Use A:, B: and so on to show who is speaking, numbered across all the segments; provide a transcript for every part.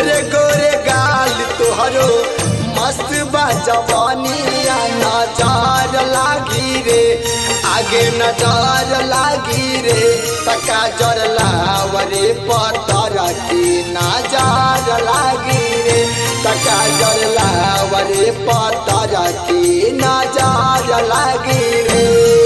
A: गोरे गोरे गाल तोहरो मस्त बा जवानिया नजार लागी रे आगे नजार लागी रे तका जर लावरे पतर की नजार लागी रे तका जर लावरे पतर की नजार लागी रे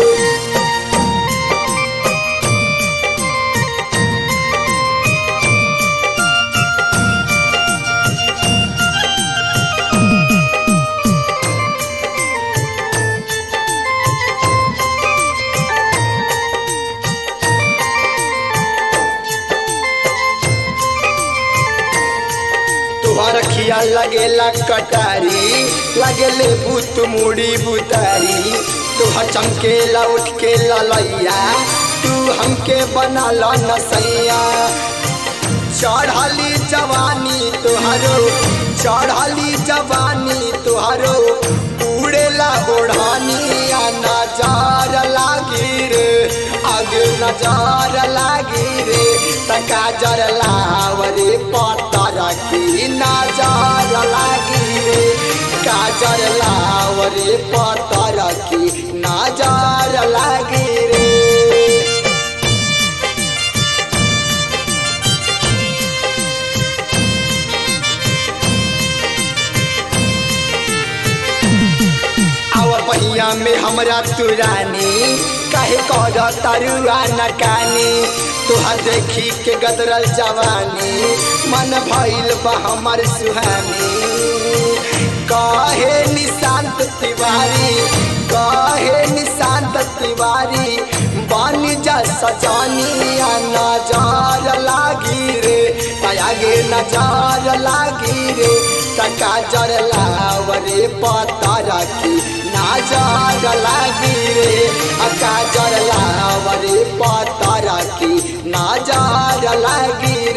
A: तुहर खिया लगेला कटारी लगेले बुत मुड़ी बुतारी तुहर चमकेला उठ के ललैया तू हमके बना ला नसैया चढ़ली जवानी तुहरो चढ़ली जवानी तुहरो उड़ेला ओढ़ानिया नजार लागी रे आगे नजार लागी रे तका जर लावरे पतर की नजार लागी रे काजर लावरे पतर की नजार लागी रे आवर पहिया में हमरा तुरानी काहे कर तरुआ नकानी तुहर देखी के गदरल जवानी मन भइल बा हमर सुहानी काहे निशांत तिवारी काहे निशांत तिवारी बानी जा सजानिया नजार लागी रे आगे नजार लागी रे तका जर लावरे पतर की नाजार लागी रे अका जर लावरे पतर की नाजार लागी